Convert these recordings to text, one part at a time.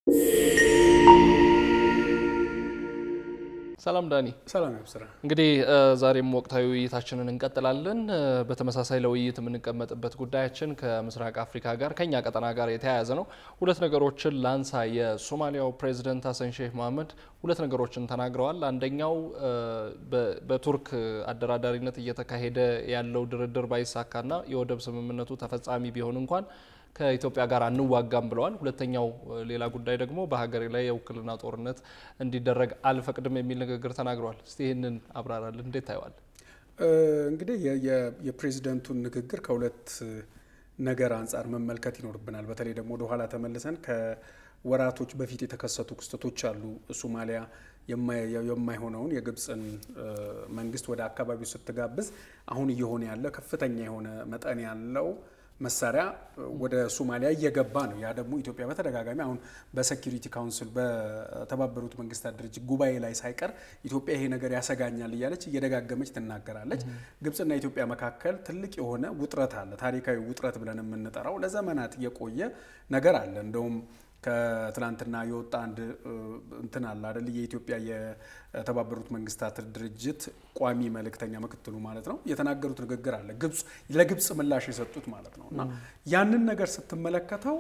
ሰላም ዳኒ። ሰላም ያብስራ። እንግዲህ ዛሬም ወቅታዊ ውይይታችንን እንቀጥላለን። በተመሳሳይ ለውይይት የምንቀመጥበት ጉዳያችን ከምስራቅ አፍሪካ ጋር ከኛ ቀጠና ጋር የተያያዘ ነው። ሁለት ነገሮችን ላንሳ። የሶማሊያው ፕሬዚደንት ሀሰን ሼህ መሀመድ ሁለት ነገሮችን ተናግረዋል። አንደኛው በቱርክ አደራዳሪነት እየተካሄደ ያለው ድርድር ባይሳካና የወደብ ስምምነቱ ተፈጻሚ ቢሆን እንኳን ከኢትዮጵያ ጋር አንዋጋም ብለዋል። ሁለተኛው ሌላ ጉዳይ ደግሞ በሀገሬ ላይ የውክልና ጦርነት እንዲደረግ አልፈቅድም የሚል ንግግር ተናግረዋል። እስቲ ይህንን አብራራለን፣ እንዴት ታየዋል? እንግዲህ የፕሬዚደንቱን ንግግር ከሁለት ነገር አንጻር መመልከት ይኖርብናል። በተለይ ደግሞ ወደኋላ ተመልሰን ከወራቶች በፊት የተከሰቱ ክስተቶች አሉ። ሶማሊያ የማይሆነውን የግብፅን መንግስት ወደ አካባቢው ስትጋብዝ አሁን እየሆነ ያለ ከፍተኛ የሆነ መጠን ያለው መሳሪያ ወደ ሶማሊያ እየገባ ነው። ያ ደግሞ ኢትዮጵያ በተደጋጋሚ አሁን በሴኪሪቲ ካውንስል በተባበሩት መንግስታት ድርጅት ጉባኤ ላይ ሳይቀር ኢትዮጵያ ይሄ ነገር ያሰጋኛል እያለች እየደጋገመች ትናገራለች። ግብፅና ኢትዮጵያ መካከል ትልቅ የሆነ ውጥረት አለ። ታሪካዊ ውጥረት ብለን የምንጠራው ለዘመናት የቆየ ነገር አለ። እንደውም ከትላንትና የወጣ አንድ እንትን አለ አደል የኢትዮጵያ የተባበሩት መንግስታት ድርጅት ቋሚ መልእክተኛ ምክትሉ ማለት ነው የተናገሩት ንግግር አለ ግብፅ ለግብፅ ምላሽ የሰጡት ማለት ነው እና ያንን ነገር ስትመለከተው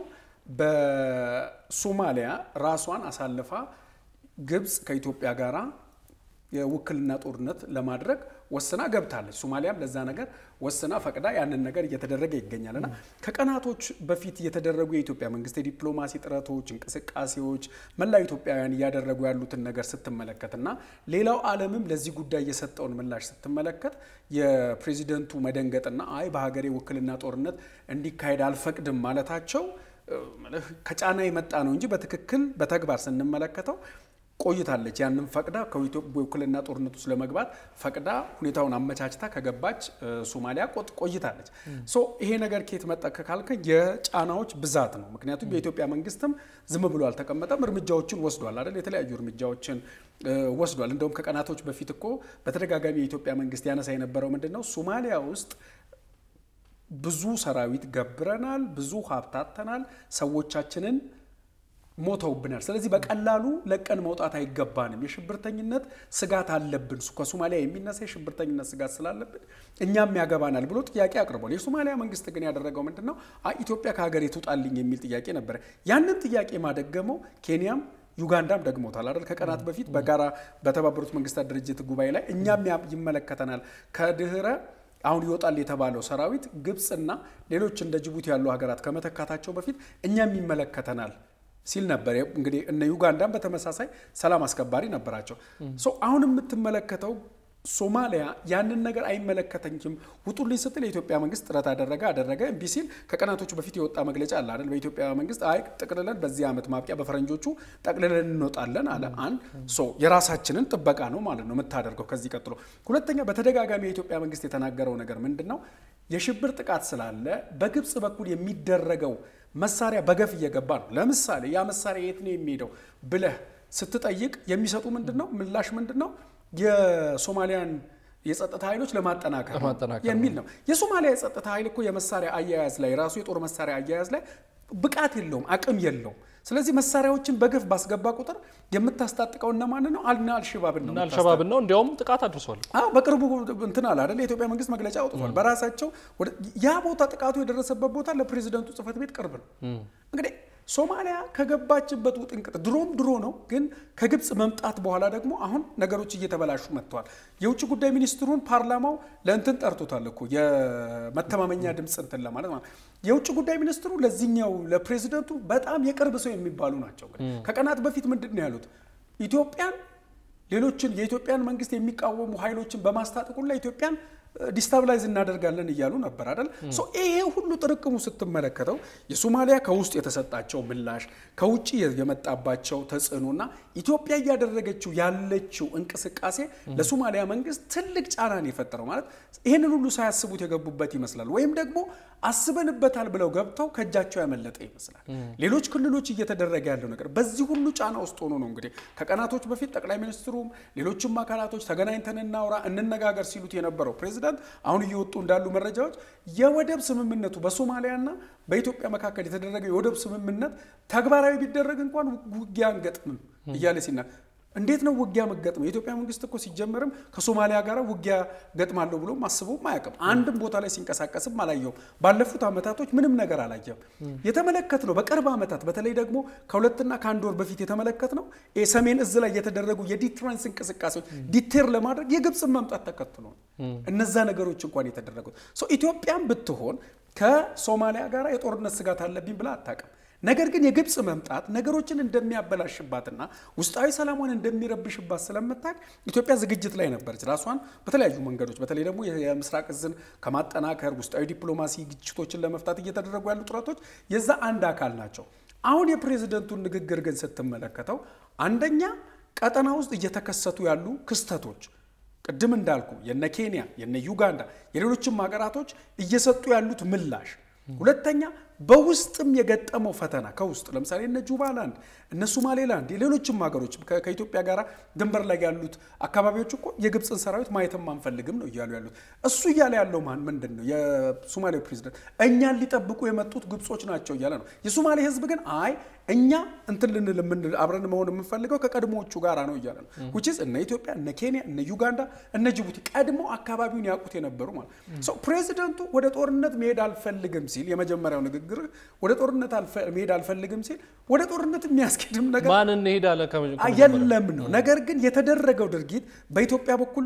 በሶማሊያ ራሷን አሳልፋ ግብፅ ከኢትዮጵያ ጋራ የውክልና ጦርነት ለማድረግ ወስና ገብታለች። ሶማሊያም ለዛ ነገር ወስና ፈቅዳ ያንን ነገር እየተደረገ ይገኛል እና ከቀናቶች በፊት የተደረጉ የኢትዮጵያ መንግስት የዲፕሎማሲ ጥረቶች፣ እንቅስቃሴዎች መላው ኢትዮጵያውያን እያደረጉ ያሉትን ነገር ስትመለከት እና ሌላው ዓለምም ለዚህ ጉዳይ የሰጠውን ምላሽ ስትመለከት የፕሬዚደንቱ መደንገጥና አይ በሀገሬ ውክልና ጦርነት እንዲካሄድ አልፈቅድም ማለታቸው ከጫና የመጣ ነው እንጂ በትክክል በተግባር ስንመለከተው ቆይታለች። ያንን ፈቅዳ ከውክልና ጦርነት ውስጥ ለመግባት ፈቅዳ ሁኔታውን አመቻችታ ከገባች ሶማሊያ ቆይታለች። ሶ ይሄ ነገር ከየት መጣ ካልከ የጫናዎች ብዛት ነው። ምክንያቱም የኢትዮጵያ መንግስትም ዝም ብሎ አልተቀመጠም፣ እርምጃዎችን ወስዷል አይደል? የተለያዩ እርምጃዎችን ወስዷል። እንደውም ከቀናቶች በፊት እኮ በተደጋጋሚ የኢትዮጵያ መንግስት ያነሳ የነበረው ምንድን ነው ሶማሊያ ውስጥ ብዙ ሰራዊት ገብረናል፣ ብዙ ሀብታተናል፣ ሰዎቻችንን ሞተውብናል። ስለዚህ በቀላሉ ለቀን መውጣት አይገባንም። የሽብርተኝነት ስጋት አለብን፣ ከሶማሊያ የሚነሳ የሽብርተኝነት ስጋት ስላለብን እኛም ያገባናል ብሎ ጥያቄ አቅርቧል። የሶማሊያ መንግስት ግን ያደረገው ምንድን ነው? ኢትዮጵያ ከሀገር ትውጣልኝ የሚል ጥያቄ ነበረ። ያንን ጥያቄ ማደገመው ኬንያም ዩጋንዳም ደግሞታል አይደል? ከቀናት በፊት በጋራ በተባበሩት መንግስታት ድርጅት ጉባኤ ላይ እኛም ይመለከተናል ከድህረ አሁን ይወጣል የተባለው ሰራዊት ግብፅና ሌሎች እንደ ጅቡቲ ያሉ ሀገራት ከመተካታቸው በፊት እኛም ይመለከተናል ሲል ነበር። እንግዲህ እነ ዩጋንዳን በተመሳሳይ ሰላም አስከባሪ ነበራቸው። አሁን የምትመለከተው ሶማሊያ ያንን ነገር አይመለከተኝም ውጡልኝ ስትል የኢትዮጵያ መንግስት ጥረት አደረገ አደረገ እምቢ ሲል ከቀናቶች በፊት የወጣ መግለጫ አለ አይደል? በኢትዮጵያ መንግስት አይ ጠቅልለን በዚህ ዓመት ማብቂያ በፈረንጆቹ ጠቅልለን እንወጣለን አለ። አንድ ሶ የራሳችንን ጥበቃ ነው ማለት ነው የምታደርገው። ከዚህ ቀጥሎ ሁለተኛ፣ በተደጋጋሚ የኢትዮጵያ መንግስት የተናገረው ነገር ምንድን ነው? የሽብር ጥቃት ስላለ በግብፅ በኩል የሚደረገው መሳሪያ በገፍ እየገባ ነው። ለምሳሌ ያ መሳሪያ የት ነው የሚሄደው ብለህ ስትጠይቅ የሚሰጡ ምንድን ነው ምላሽ ምንድን ነው? የሶማሊያን የጸጥታ ኃይሎች ለማጠናከር የሚል ነው። የሶማሊያ የጸጥታ ኃይል እኮ የመሳሪያ አያያዝ ላይ ራሱ የጦር መሳሪያ አያያዝ ላይ ብቃት የለውም፣ አቅም የለውም። ስለዚህ መሳሪያዎችን በገፍ ባስገባ ቁጥር የምታስታጥቀው እነማንን ነው? አልና አልሸባብን ነው። አልሸባብን ነው። እንዲያውም ጥቃት አድርሷል። በቅርቡ እንትን አለ አይደል? የኢትዮጵያ መንግስት መግለጫ አውጥቷል። በራሳቸው ያ ቦታ ጥቃቱ የደረሰበት ቦታ ለፕሬዚደንቱ ጽህፈት ቤት ቅርብ ነው። እንግዲህ ሶማሊያ ከገባችበት ውጥንቅጥ ድሮም ድሮ ነው፣ ግን ከግብፅ መምጣት በኋላ ደግሞ አሁን ነገሮች እየተበላሹ መጥተዋል። የውጭ ጉዳይ ሚኒስትሩን ፓርላማው ለእንትን ጠርቶታል እኮ የመተማመኛ ድምፅ እንትን ለማለት ማለት የውጭ ጉዳይ ሚኒስትሩ ለዚህኛው ለፕሬዚደንቱ በጣም የቅርብ ሰው የሚባሉ ናቸው። ከቀናት በፊት ምንድን ነው ያሉት? ኢትዮጵያን ሌሎችን የኢትዮጵያን መንግስት የሚቃወሙ ኃይሎችን በማስታጠቁና ኢትዮጵያን ዲስታብላይዝ እናደርጋለን እያሉ ነበር አይደል? ይሄ ሁሉ ጥርቅሙ ስትመለከተው የሶማሊያ ከውስጥ የተሰጣቸው ምላሽ ከውጭ የመጣባቸው ተጽዕኖና ኢትዮጵያ እያደረገችው ያለችው እንቅስቃሴ ለሶማሊያ መንግስት ትልቅ ጫናን የፈጠረው ማለት ይህንን ሁሉ ሳያስቡት የገቡበት ይመስላል። ወይም ደግሞ አስበንበታል ብለው ገብተው ከእጃቸው ያመለጠ ይመስላል። ሌሎች ክልሎች እየተደረገ ያለው ነገር በዚህ ሁሉ ጫና ውስጥ ሆኖ ነው እንግዲህ ከቀናቶች በፊት ጠቅላይ ሚኒስትሩም ሌሎችም አካላቶች ተገናኝተን እናውራ እንነጋገር ሲሉት የነበረው ፕሬዚደንት ፕሬዚዳንት አሁን እየወጡ እንዳሉ መረጃዎች የወደብ ስምምነቱ በሶማሊያና በኢትዮጵያ መካከል የተደረገው የወደብ ስምምነት ተግባራዊ ቢደረግ እንኳን ውጊያ አንገጥምም እያለ ሲና እንዴት ነው ውጊያ መገጥመው? የኢትዮጵያ መንግስት እኮ ሲጀመርም ከሶማሊያ ጋር ውጊያ ገጥማለሁ ብሎ አስቦም አያውቅም። አንድም ቦታ ላይ ሲንቀሳቀስም አላየውም። ባለፉት ዓመታቶች ምንም ነገር አላየም። የተመለከት ነው በቅርብ ዓመታት በተለይ ደግሞ ከሁለትና ከአንድ ወር በፊት የተመለከት ነው ሰሜን እዝ ላይ የተደረጉ የዲትራንስ እንቅስቃሴዎች ዲቴር ለማድረግ የግብፅን መምጣት ተከትሎ ነው እነዛ ነገሮች እንኳን የተደረጉት። ኢትዮጵያም ብትሆን ከሶማሊያ ጋር የጦርነት ስጋት አለብኝ ብላ አታውቅም። ነገር ግን የግብፅ መምጣት ነገሮችን እንደሚያበላሽባትና ውስጣዊ ሰላሟን እንደሚረብሽባት ስለምታውቅ ኢትዮጵያ ዝግጅት ላይ ነበረች። ራሷን በተለያዩ መንገዶች በተለይ ደግሞ የምስራቅ እዝን ከማጠናከር ውስጣዊ ዲፕሎማሲ ግጭቶችን ለመፍታት እየተደረጉ ያሉ ጥረቶች የዛ አንድ አካል ናቸው። አሁን የፕሬዝደንቱን ንግግር ግን ስትመለከተው አንደኛ ቀጠና ውስጥ እየተከሰቱ ያሉ ክስተቶች ቅድም እንዳልኩ የነ ኬንያ የነ ዩጋንዳ የሌሎችም ሀገራቶች እየሰጡ ያሉት ምላሽ ሁለተኛ በውስጥም የገጠመው ፈተና ከውስጥ ለምሳሌ እነ ጁባላንድ እነ ሶማሌላንድ የሌሎችም ሀገሮች ከኢትዮጵያ ጋር ድንበር ላይ ያሉት አካባቢዎች እኮ የግብፅን ሰራዊት ማየትም አንፈልግም ነው እያሉ ያሉት። እሱ እያለ ያለው ማን ምንድን ነው? የሶማሌው ፕሬዚደንት እኛን ሊጠብቁ የመጡት ግብጾች ናቸው እያለ ነው። የሶማሌ ህዝብ ግን አይ እኛ እንትን ልንል የምንል አብረን መሆን የምንፈልገው ከቀድሞዎቹ ጋራ ነው እያለ ነው። ውጭ እነ ኢትዮጵያ እነ ኬንያ እነ ዩጋንዳ እነ ጅቡቲ ቀድሞ አካባቢውን ያውቁት የነበሩ ማለት ነው። ፕሬዚደንቱ ወደ ጦርነት መሄድ አልፈልግም ሲል የመጀመሪያው ንግግር ወደ ጦርነት መሄድ አልፈልግም ሲል ወደ ጦርነት የሚያስኬድም ነገር ማን እንሄዳለን የለም ነው። ነገር ግን የተደረገው ድርጊት በኢትዮጵያ በኩል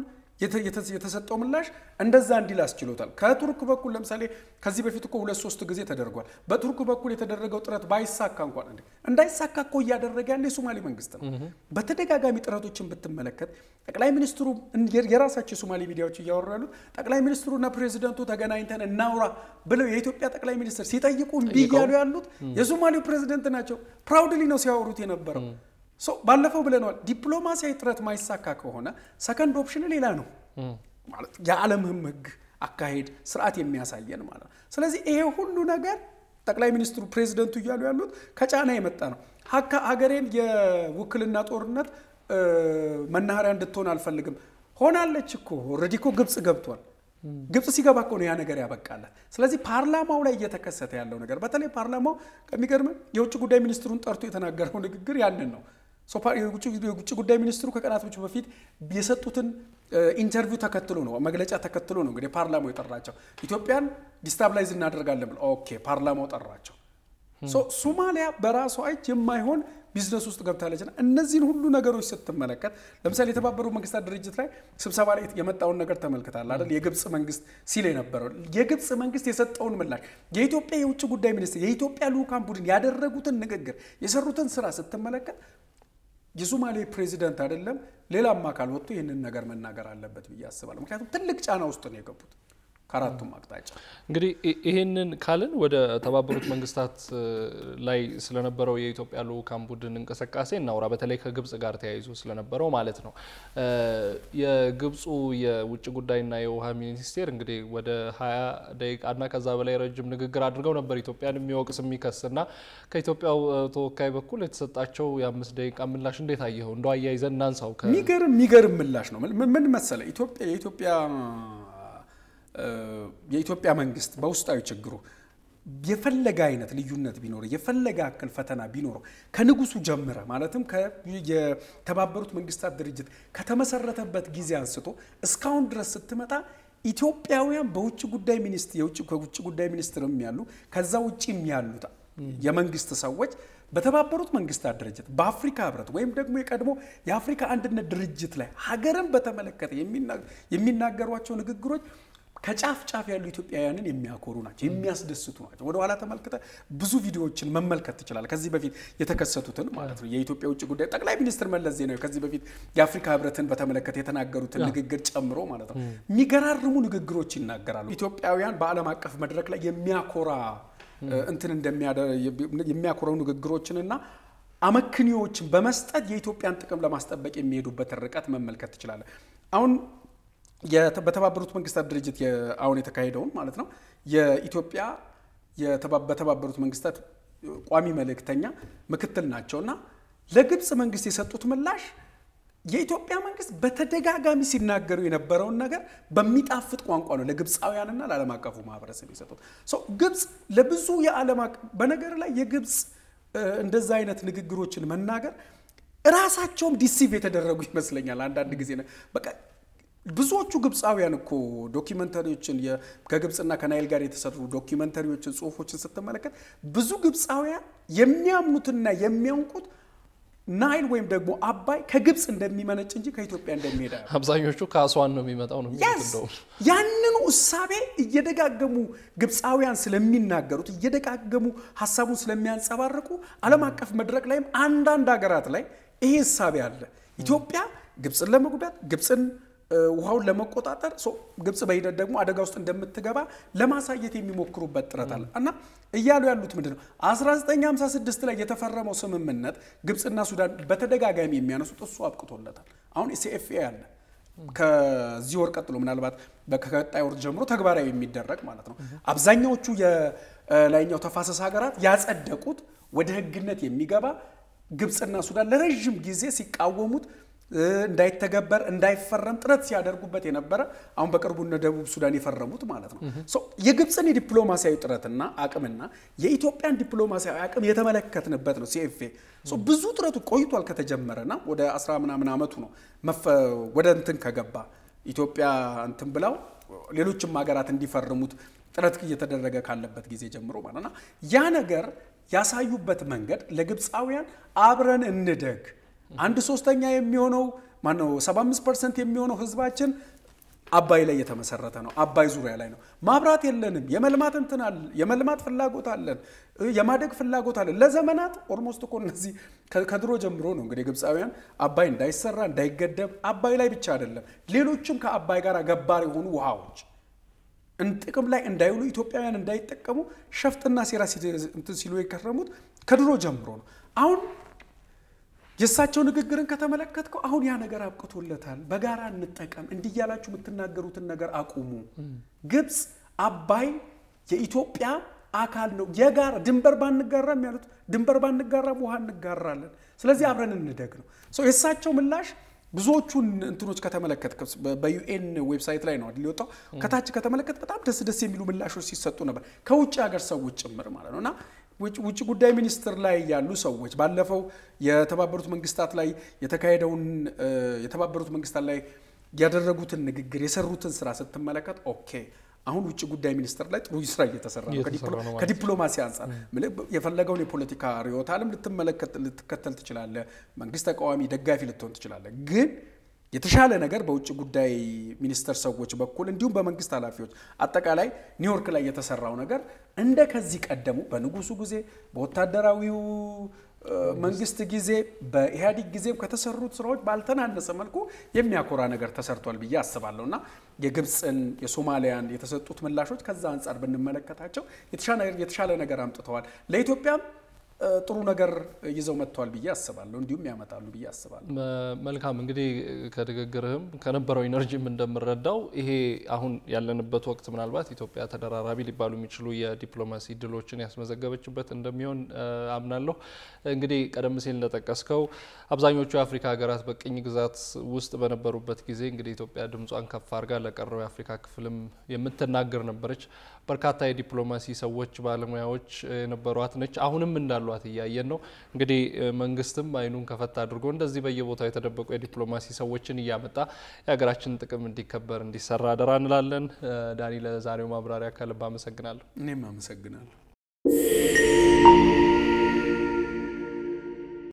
የተሰጠው ምላሽ እንደዛ እንዲል አስችሎታል። ከቱርክ በኩል ለምሳሌ ከዚህ በፊት እኮ ሁለት ሶስት ጊዜ ተደርጓል። በቱርክ በኩል የተደረገው ጥረት ባይሳካ እንኳን እንዴ እንዳይሳካ እኮ እያደረገ ያለ የሶማሌ መንግስት ነው። በተደጋጋሚ ጥረቶችን ብትመለከት ጠቅላይ ሚኒስትሩ የራሳቸው የሶማሌ ሚዲያዎች እያወሩ ያሉት ጠቅላይ ሚኒስትሩና ፕሬዚደንቱ ተገናኝተን እናውራ ብለው የኢትዮጵያ ጠቅላይ ሚኒስትር ሲጠይቁ እምቢ እያሉ ያሉት የሶማሌው ፕሬዚደንት ናቸው። ፕራውድሊ ነው ሲያወሩት የነበረው። ባለፈው ብለነዋል። ዲፕሎማሲያዊ ጥረት ማይሳካ ከሆነ ሰከንድ ኦፕሽን ሌላ ነው ማለት የዓለምም ሕግ አካሄድ ስርዓት የሚያሳየን ማለት ነው። ስለዚህ ይሄ ሁሉ ነገር ጠቅላይ ሚኒስትሩ ፕሬዚደንቱ እያሉ ያሉት ከጫና የመጣ ነው። ሀገሬን የውክልና ጦርነት መናኸሪያ እንድትሆን አልፈልግም። ሆናለች እኮ ኦልሬዲ እኮ ግብፅ ገብቷል። ግብፅ ሲገባ እኮ ነው ያ ነገር ያበቃላት። ስለዚህ ፓርላማው ላይ እየተከሰተ ያለው ነገር በተለይ ፓርላማው ከሚገርም የውጭ ጉዳይ ሚኒስትሩን ጠርቶ የተናገረው ንግግር ያንን ነው። የውጭ ጉዳይ ሚኒስትሩ ከቀናቶች በፊት የሰጡትን ኢንተርቪው ተከትሎ ነው መግለጫ ተከትሎ ነው እንግዲህ ፓርላማው የጠራቸው ኢትዮጵያን ዲስታብላይዝ እናደርጋለን ብለው ኦኬ ፓርላማው ጠራቸው። ሶማሊያ በራሷ እጅ የማይሆን ቢዝነስ ውስጥ ገብታለችና እነዚህን ሁሉ ነገሮች ስትመለከት ለምሳሌ የተባበሩት መንግስታት ድርጅት ላይ ስብሰባ ላይ የመጣውን ነገር ተመልክታል አይደል? የግብፅ መንግስት ሲል የነበረው የግብፅ መንግስት የሰጠውን ምላሽ የኢትዮጵያ የውጭ ጉዳይ ሚኒስትር የኢትዮጵያ ልዑካን ቡድን ያደረጉትን ንግግር የሰሩትን ስራ ስትመለከት የሶማሌ ፕሬዚደንት አይደለም ሌላም አካል ወጥቶ ይህንን ነገር መናገር አለበት ብዬ አስባለሁ። ምክንያቱም ትልቅ ጫና ውስጥ ነው የገቡት ከአራቱም አቅጣጫ። እንግዲህ ይህንን ካልን ወደ ተባበሩት መንግስታት ላይ ስለነበረው የኢትዮጵያ ልዑካን ቡድን እንቅስቃሴ እናውራ። በተለይ ከግብጽ ጋር ተያይዞ ስለነበረው ማለት ነው። የግብፁ የውጭ ጉዳይና የውሃ ሚኒስቴር እንግዲህ ወደ ሀያ ደቂቃና ከዛ በላይ ረጅም ንግግር አድርገው ነበር ኢትዮጵያን የሚወቅስ የሚከስና ከኢትዮጵያው ተወካይ በኩል የተሰጣቸው የአምስት ደቂቃ ምላሽ እንዴት አየኸው? እንደው አያይዘን እናንሳው። የሚገርም የሚገርም ምላሽ ነው። ምን መሰለ ኢትዮጵያ የኢትዮጵያ የኢትዮጵያ መንግስት በውስጣዊ ችግሩ የፈለገ አይነት ልዩነት ቢኖረው የፈለገ አክል ፈተና ቢኖረው ከንጉሱ ጀምረ ማለትም የተባበሩት መንግስታት ድርጅት ከተመሰረተበት ጊዜ አንስቶ እስካሁን ድረስ ስትመጣ ኢትዮጵያውያን በውጭ ጉዳይ ሚኒስትር የውጭ ከውጭ ጉዳይ ሚኒስትርም ያሉ ከዛ ውጭም ያሉት የመንግስት ሰዎች በተባበሩት መንግስታት ድርጅት በአፍሪካ ህብረት ወይም ደግሞ የቀድሞ የአፍሪካ አንድነት ድርጅት ላይ ሀገርን በተመለከተ የሚናገሯቸው ንግግሮች ከጫፍ ጫፍ ያሉ ኢትዮጵያውያንን የሚያኮሩ ናቸው፣ የሚያስደስቱ ናቸው። ወደ ኋላ ተመልክተ ብዙ ቪዲዮዎችን መመልከት ትችላል። ከዚህ በፊት የተከሰቱትን ማለት ነው። የኢትዮጵያ ውጭ ጉዳይ ጠቅላይ ሚኒስትር መለስ ዜናዊ ከዚህ በፊት የአፍሪካ ህብረትን በተመለከተ የተናገሩትን ንግግር ጨምሮ ማለት ነው የሚገራርሙ ንግግሮች ይናገራሉ። ኢትዮጵያውያን በዓለም አቀፍ መድረክ ላይ የሚያኮራ እንትን የሚያኮረው ንግግሮችንና አመክንዮዎችን በመስጠት የኢትዮጵያን ጥቅም ለማስጠበቅ የሚሄዱበትን ርቀት መመልከት ትችላለን። አሁን በተባበሩት መንግስታት ድርጅት አሁን የተካሄደውን ማለት ነው የኢትዮጵያ በተባበሩት መንግስታት ቋሚ መልእክተኛ ምክትል ናቸው እና ለግብፅ መንግስት የሰጡት ምላሽ የኢትዮጵያ መንግስት በተደጋጋሚ ሲናገሩ የነበረውን ነገር በሚጣፍጥ ቋንቋ ነው ለግብፃውያንና ለዓለም አቀፉ ማህበረሰብ የሰጡት። ግብፅ ለብዙ የዓለም በነገር ላይ የግብፅ እንደዛ አይነት ንግግሮችን መናገር እራሳቸውም ዲሲቭ የተደረጉ ይመስለኛል። አንዳንድ ጊዜ በቃ ብዙዎቹ ግብፃውያን እኮ ዶኪመንተሪዎችን ከግብፅና ከናይል ጋር የተሰሩ ዶኪመንተሪዎችን፣ ጽሁፎችን ስትመለከት ብዙ ግብፃውያን የሚያምኑትና የሚያውቁት ናይል ወይም ደግሞ አባይ ከግብፅ እንደሚመነጭ እንጂ ከኢትዮጵያ እንደሚሄድ አብዛኞቹ ከአስዋን ነው የሚመጣው ነው የሚሉት። እንደውም ያንኑ እሳቤ እየደጋገሙ ግብፃውያን ስለሚናገሩት እየደጋገሙ ሀሳቡን ስለሚያንጸባርቁ ዓለም አቀፍ መድረክ ላይም አንዳንድ ሀገራት ላይ ይሄ እሳቤ አለ። ኢትዮጵያ ግብፅን ለመጉዳት ግብፅን ውሃውን ለመቆጣጠር ግብፅ በሂደት ደግሞ አደጋ ውስጥ እንደምትገባ ለማሳየት የሚሞክሩበት ጥረት አለ እና እያሉ ያሉት ምንድን ነው? 1956 ላይ የተፈረመው ስምምነት ግብፅና ሱዳን በተደጋጋሚ የሚያነሱት እሱ አብቅቶለታል። አሁን ሲኤፍኤ አለ ከዚህ ወር ቀጥሎ ምናልባት ከቀጣይ ወር ጀምሮ ተግባራዊ የሚደረግ ማለት ነው። አብዛኛዎቹ የላይኛው ተፋሰስ ሀገራት ያጸደቁት ወደ ሕግነት የሚገባ ግብፅና ሱዳን ለረዥም ጊዜ ሲቃወሙት እንዳይተገበር እንዳይፈረም ጥረት ሲያደርጉበት የነበረ አሁን በቅርቡ እነ ደቡብ ሱዳን የፈረሙት ማለት ነው። የግብፅን የዲፕሎማሲያዊ ጥረትና አቅምና የኢትዮጵያን ዲፕሎማሲያዊ አቅም የተመለከትንበት ነው። ሲኤፍኤ ብዙ ጥረቱ ቆይቷል ከተጀመረና ወደ አስራ ምናምን ዓመቱ ነው ወደ እንትን ከገባ ኢትዮጵያ እንትን ብላው ሌሎችም ሀገራት እንዲፈርሙት ጥረት እየተደረገ ካለበት ጊዜ ጀምሮ ማለት ነው። ያ ነገር ያሳዩበት መንገድ ለግብፃውያን አብረን እንደግ አንድ ሶስተኛ የሚሆነው ማነው 75 ፐርሰንት የሚሆነው ህዝባችን አባይ ላይ የተመሰረተ ነው። አባይ ዙሪያ ላይ ነው። ማብራት የለንም። የመልማት እንትን አለ የመልማት ፍላጎት አለን። የማደግ ፍላጎት አለን። ለዘመናት ኦልሞስት እኮ እነዚህ ከድሮ ጀምሮ ነው እንግዲህ ግብፃውያን አባይ እንዳይሰራ እንዳይገደብ፣ አባይ ላይ ብቻ አይደለም ሌሎችም ከአባይ ጋር ገባር የሆኑ ውሃዎች ጥቅም ላይ እንዳይውሉ ኢትዮጵያውያን እንዳይጠቀሙ ሸፍጥና ሴራ እንትን ሲሉ የከረሙት ከድሮ ጀምሮ ነው። አሁን የእሳቸው ንግግርን ከተመለከትከው አሁን ያ ነገር አብቅቶለታል። በጋራ እንጠቀም፣ እንዲህ እያላችሁ የምትናገሩትን ነገር አቁሙ። ግብፅ አባይ የኢትዮጵያ አካል ነው። የጋራ ድንበር ባንጋራም ያሉት ድንበር ባንጋራም ውሃ እንጋራለን። ስለዚህ አብረን እንደግ ነው። የእሳቸው ምላሽ ብዙዎቹን እንትኖች ከተመለከት በዩኤን ዌብሳይት ላይ ነው ሊወጣው ከታች ከተመለከት በጣም ደስ ደስ የሚሉ ምላሾች ሲሰጡ ነበር ከውጭ ሀገር ሰዎች ጭምር ማለት ነው እና ውጭ ጉዳይ ሚኒስትር ላይ ያሉ ሰዎች ባለፈው የተባበሩት መንግስታት ላይ የተካሄደውን የተባበሩት መንግስታት ላይ ያደረጉትን ንግግር የሰሩትን ስራ ስትመለከት ኦኬ አሁን ውጭ ጉዳይ ሚኒስትር ላይ ጥሩ ስራ እየተሰራ ነው። ከዲፕሎማሲ አንጻር የፈለገውን የፖለቲካ ርዕዮተ ዓለም ልትመለከት ልትከተል ትችላለህ። መንግስት ተቃዋሚ፣ ደጋፊ ልትሆን ትችላለህ። ግን የተሻለ ነገር በውጭ ጉዳይ ሚኒስቴር ሰዎች በኩል እንዲሁም በመንግስት ኃላፊዎች አጠቃላይ ኒውዮርክ ላይ የተሰራው ነገር እንደ ከዚህ ቀደሙ በንጉሱ ጊዜ በወታደራዊው መንግስት ጊዜ በኢህአዴግ ጊዜም ከተሰሩት ስራዎች ባልተናነሰ መልኩ የሚያኮራ ነገር ተሰርቷል ብዬ አስባለሁ እና የግብፅን የሶማሊያን የተሰጡት ምላሾች ከዛ አንጻር ብንመለከታቸው የተሻለ ነገር አምጥተዋል ለኢትዮጵያም ጥሩ ነገር ይዘው መጥተዋል ብዬ አስባለሁ። እንዲሁም ያመጣሉ ብዬ አስባለሁ። መልካም እንግዲህ ከንግግርህም ከነበረው ኢነርጂም እንደምረዳው ይሄ አሁን ያለንበት ወቅት ምናልባት ኢትዮጵያ ተደራራቢ ሊባሉ የሚችሉ የዲፕሎማሲ ድሎችን ያስመዘገበችበት እንደሚሆን አምናለሁ። እንግዲህ ቀደም ሲል እንደጠቀስከው አብዛኞቹ የአፍሪካ ሀገራት በቅኝ ግዛት ውስጥ በነበሩበት ጊዜ እንግዲህ ኢትዮጵያ ድምጿን ከፍ አድርጋ ለቀረው የአፍሪካ ክፍልም የምትናገር ነበረች። በርካታ የዲፕሎማሲ ሰዎች፣ ባለሙያዎች የነበሯት ነች። አሁንም እንዳሏት እያየን ነው። እንግዲህ መንግስትም አይኑን ከፈት አድርጎ እንደዚህ በየቦታው የተደበቁ የዲፕሎማሲ ሰዎችን እያመጣ የሀገራችን ጥቅም እንዲከበር እንዲሰራ አደራ እንላለን። ዳኒ፣ ለዛሬው ማብራሪያ ከልብ አመሰግናለሁ። እኔም አመሰግናለሁ።